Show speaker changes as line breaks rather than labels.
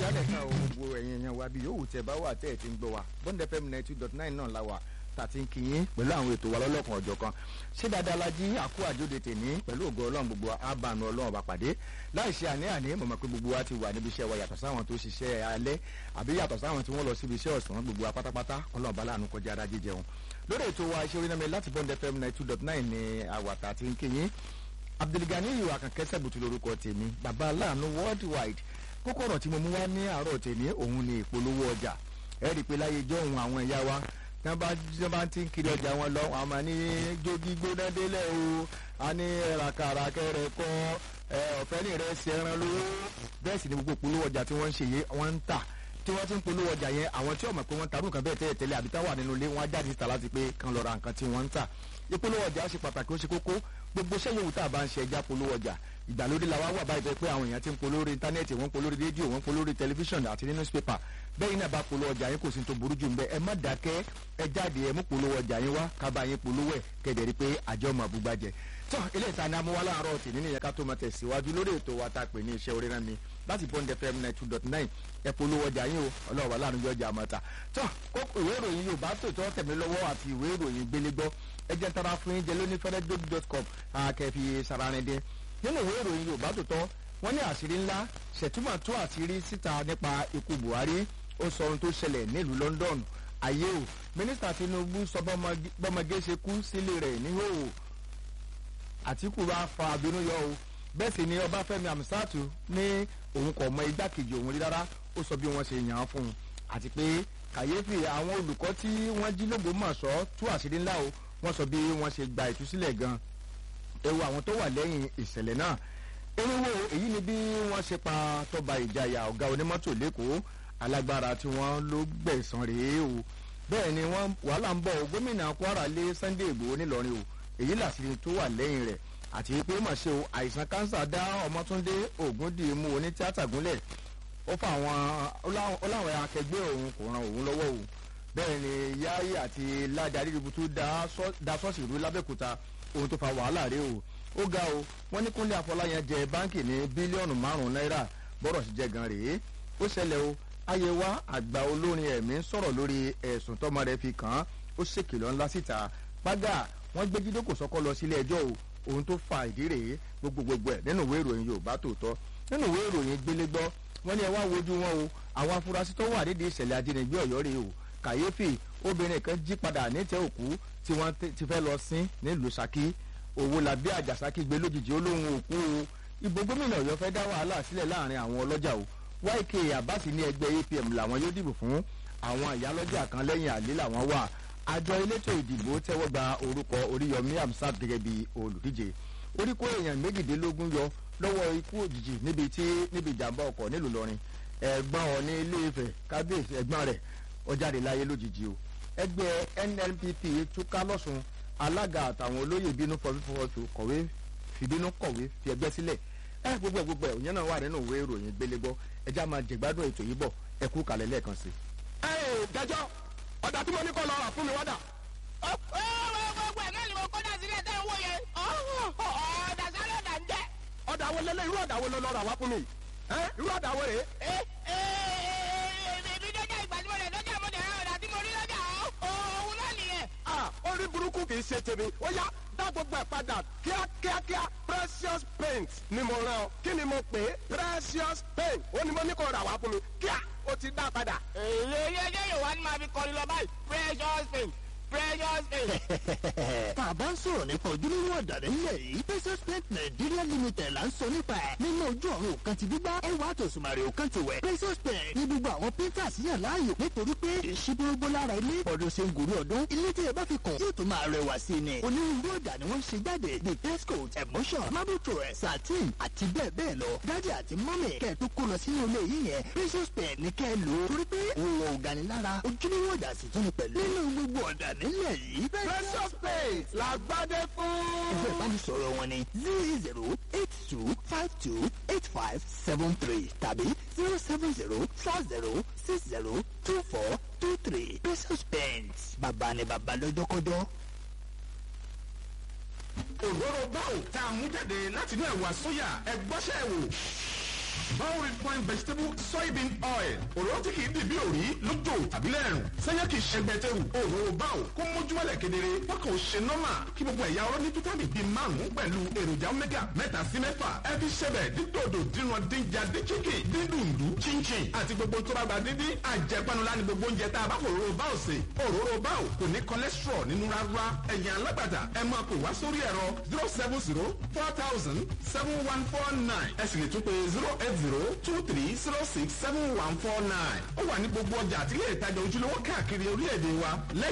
ìyálẹ̀ kan o gbogbo ẹ̀yin èèyàn wa bí yòówù tẹ bá wà tẹ́ ẹ̀ ti ń gbọ́ wa bond fm ninety two dot nine náà la wà tàti ń kí yín pẹ̀lú àwọn ètò wa lọ́lọ́kan ọ̀jọ̀ kan ṣé dáadáa la jí àkó àjóde tèní pẹ̀lú ògo ọlọ́run gbogbo àbànú ọlọ́run bá pàdé láì ṣe àní àní mọ̀mọ́ pé gbogbo wa ti wà níbi iṣẹ́ wa yàtọ̀ sáwọn tó ṣiṣẹ́ alẹ́ àbí yàtọ̀ sáwọn tí wọ́n lọ síbi iṣẹ́ ọ̀sán gbogbo wa pátápátá ọlọ́run bá láàánú kọjá ara jíjẹun lórí ètò wa iṣẹ́ orí láti bond fm ninety two dot nine ni àwàtà ti ń kí yín abdulgani yìí àkànkẹ́sẹ̀ bùtù lórúkọ tèmi bàbá aláàánú worldwide kókó ọ̀rọ̀ tí mo mú wá ní àárọ̀ tèmi òun ni ìpolówó ọjà ẹ rí i pé láyé ijó òun àwọn ìyá wa tí wọ́n bá ti ń kiri ọjà wọn lọ àwọn máa ní jogi gbóná délẹ̀ o a ní ràkàràkẹ́ rẹ̀ kọ́ ọ̀fẹ́ ní rẹ̀ ṣe ẹran lówó bẹ́ẹ̀ sì ni gbogbo ìpolówó ọjà tí wọ́n ń ṣe yé wọ́n ń tà tí wọ́n ti ń polówó ọjà yẹn àwọn tí ọmọ pé wọ́n tarú nǹkan bẹ́ẹ̀ tẹ́lẹ̀ tẹ́lẹ̀ àbí táwà nínú ilé wọn á jáde síta láti pé kan lọ ra nǹkan tí wọ́n ń tà ìpolówó ọjà ṣe pàtàkì ó ṣe kókó gbogbo iṣẹ́ yòówù tá a bá ń ṣe ẹja polówó ọjà ìgbàlódé la wá wà báyìí pé àwọn èèyàn ti ń polówó lórí íńtánẹ́ẹ̀tì wọ́n ń polówó lórí rédíò wọ́n ń polówó lórí tẹlifíṣàn àti ní newspaper bẹ́ẹ̀ iná bá polówó ọjà yín kò sí tó burú jù ń bẹ́ ẹ má dákẹ́ ẹ jáde ẹ mú polówó ọjà yín wá kábàá yín polówó ẹ̀ kẹ̀dẹ̀ rí pé àjọ ọmọ àbúgbàjẹ́ tọ́ ilé ìta ni amúwá láàárọ̀ tì nínú ìyẹn ká tó máa tẹ̀síwájú lórí ètò wa tá a pè ní iṣẹ́ orí náà mi láti bond fm nine two dot nine ẹ polówó ọjà yín o ọlọ́wọ́ láàrin ọjà àmọ́ta tọ́ kókó ìwé ìròyìn yorùbá tòótọ́ tẹ̀mí lọ́wọ́ àti ìwé ìròyìn gbélégbọ́ ẹ jẹ́ tara fún yín jẹ lóní fẹ́rẹ́dógì dot com àkẹ́fì sàrànìdín nínú ìwé ìròyìn yorùbá tòótọ́ wọ́n ní àṣírí ńlá ṣètúmọ̀ tó àṣírí síta nípa ikú buhari ó sọ ohun tó ṣẹlẹ̀ nílùú london ayé o mínísítà tinubu sọ bọ́mọgé ṣe kú sílé rẹ̀ níhòòhò àtìkù bá fa àbínú yọ o bẹ́ẹ̀ sì ni ọbáfẹ́mi àmísàtù ní òun kò mọ igbákejì òun rí rárá ó sọ bí wọ́n ṣe yàn án fún un àti pé kàyéfì àwọn olùkọ́ tí wọ́n jí lógbómọ̀ṣọ́ tú àṣírí ńlá o wọ́n sọ bí wọ́n ṣe gba ìtúsílẹ̀ gan ewu àwọn tó wà lẹ́yìn ìṣẹ̀lẹ̀ náà erinwo èyí ni bí wọ́n ṣe pa tọ́ba ìjayà ọ̀gá onímọ́tò lẹ́kọ̀ọ́ alágbára tí wọ́n ló gbẹ̀sán rèé o bẹ́ẹ̀ ni wọ́n wàhálà ń bọ̀ o gómìnà kwara lé sunday igbòho nílọrin o èyí làṣírí tó wà lẹ́yìn rẹ̀ àti pé mà ṣe o àìsàn kánsà dá ọmọtúndé ògúndìmú onítìátà gúnlẹ̀ ó fa àwọn ọláwọn akẹgbẹ́ òun kò ran òun lọ́wọ́ o bẹ́ẹ̀ ni yáyí àti ládàrí ributu da ṣọ́ọ̀ṣì ìlú lábẹ́kúta ohun tó fa wàhálà rèé o ó ga o wọ́n ní kúnlé àfọláyàn jẹ báńkì ní bílíọ̀nù márùn-ún náírà bọ́rọ̀ sí jẹ gan rèé ó ṣẹlẹ̀ o ayéwá àgbà olórin ẹ̀mí sọ̀rọ̀ lórí ẹ̀sùn tọ́mọ rẹ̀ fi kàn án ó ṣèkìlọ̀ ńlá síta págà wọ́n gbé jídókò sọ́kọ́ lọ sílé ẹjọ́ o ohun tó fa ìdí rèé gbogbogbò ẹ̀ nínú ìwé ìròyìn yorùbá tòótọ́ nínú ìwé ìròyìn gbélégbọ́ wọ́n ní ẹ wá wojú wọn o àwọn afurasí tó wà nídìí ìṣẹ̀lẹ̀ ajínigbé ọ̀yọ́ rèé o kàyéfì obìnrin kan jí padà nítẹ̀ òkú tí wọ́n ti fẹ́ lọ sín nílùú saki owó làbí àjàsákì gbé lójijì olóhùn òkú o ìbò gómìnà ọ̀yọ́ fẹ́ dá wàhálà sílẹ̀ láàrin àwọn ọlọ́jà o yk abasi ní ẹgbẹ́ apm làwọn yóò dìbò fún àwọn ìyálọ́jà kan lẹ́yìn àlè làwọn wà àjọ elétò ìdìbò tẹ́wọ́ gba orúkọ oríyọmí amsat gẹ́gẹ́ bí olùdíje orí kó èèyàn méjìdínlógún yọ lọ́wọ́ ikú òjijì níbi tí níbi ìjàmbá ọkọ̀ nílùú lọ́rin ẹ̀gbọ́n ọ̀ní ilé ìfẹ́ kábíyèsí ẹ̀gbọ́n rẹ̀ ọjáde láyé lójijì o ẹgbẹ́ nnpp túká lọ́sùn alága àtàwọn olóyè bínú fọfífọwọ́tò kọ̀wé fìbínú kọ̀wé fi ẹgbẹ́ sílẹ̀ ẹ gbogbo ẹ gbogbo ẹ òyìn náà wà nínú ìwé ìròyìn gbélégbọ́ ẹjá máa jẹ̀gbádùn ètò yìí bọ̀ ẹ kú kalẹ̀ lẹ́ẹ̀kan sí.
ẹ ẹ dájọ́ ọ̀dà tí mo ní kọ́ lọ rà fún mi wádà.
ó ó gbogbo ẹ̀ náà ni mo kó dà sílẹ̀ tẹ́ ń wò yẹn ọ̀dà sáré ọ̀dà ń jẹ́.
ọ̀dà wo lélẹ̀ irú ọ̀dà wo ló lọ rà wá fún mi. ẹ irú ọ̀dà wo rèé.
ẹ ẹ èmi dọ́jà ìgbà tí mo lè dọ́jà mo lè ra ọ̀dà tí mo rí lọ́jà òun náà nìyẹn.
a orí burúkú kì í ṣe tèmi ó yá dá gbogbo ẹ̀ padà kíákíákíá precious paint ni mo rán ọ kí ni mo pè é precious paint ó ní mo ní kó rà wá fún mi kíá ó ti dá padà.
èyí ẹjẹ yóò wá ní máa fi kọrin lọ báyìí precious paint precious paint.
tá a bá ń sọ̀rọ̀ nípa ojúlówó ọ̀dà nílẹ̀ yìí precious paint nigeria limited là ń sọ nípa ẹ̀ nínú ojú ọ̀run òkan ti gbígbá ẹwà àtòsùnmàrè òkan ti wẹ̀ precious paint ní gbogbo àwọn painters yàn láàyò nítorí pé ìṣíbúrógbó lára ilé ọdún ṣe ń gòrí ọdún ilé tí ẹ bá fi kàn yóò tún máa rẹwà sí i ni onírúurú ọ̀dà ni wọ́n ṣe jáde bíi test coat emotion marble trowel satin àti bẹ́ẹ̀ bẹ́ẹ̀ lọ dájú àti mọ́mì kẹ́ ẹ̀ tó kó lọ sínú ilé yìí yẹn precious paint ní kẹ́ ẹ lò ó torí pé òun ò ganilára ojúlówó ọ̀dà sì tún ni pẹ̀lú nínú gbogbo ọ̀dà nílẹ̀ yìí
precious paint làgbádé fún.
ẹgbẹ́ ìbánisọ̀rọ̀ wọn ni zero zero eight two five two eight five seven three tàbí zero seven zero four zero six zero two four two three precious paints bàbá ni bàbá lọ́jọ́kọ́jọ́.
òróró báwò tá a mú jáde láti inú ẹ̀wà sóyà ẹ̀gbọ́sẹ̀ wò.
Bao refined vegetable soybean oil. Òróró tí kì í dì bí òrí lójó tàbí lẹ́rùn. Sẹ́yìn kì í ṣe gbẹ̀tẹ̀rù. Òróró Bao kó mójúmọ́lẹ̀ kedere. Wọ́n kàn ó ṣe nọ́mà kí gbogbo ẹ̀yà ọ̀rọ̀ ní fítámì bíi márùn-ún pẹ̀lú èròjà omega mẹ́ta sí mẹ́fà. Ẹ fi ṣẹbẹ̀ dídòdò dínran dínjà díchíkì dídùndú chinchin àti gbogbo tó bá gba dídín. Àjẹpanulá ni gbogbo oúnjẹ tá a bá fò òróró Bao sè. Òróró Bao kò ní cholesterol nínú rárá. Ẹ̀yin alágbàtà ẹ máa pè wá sórí ẹ̀rọ zero seven zero four thousand seven one four nine. Ẹ sì lè tún pé zero eight zero two three zero six seven one four nine. Ó wà ní gbogbo ọjà àti ilé ìtajà ojúlówó káàkiri orílẹ̀-èdè wa. Lẹ́yìn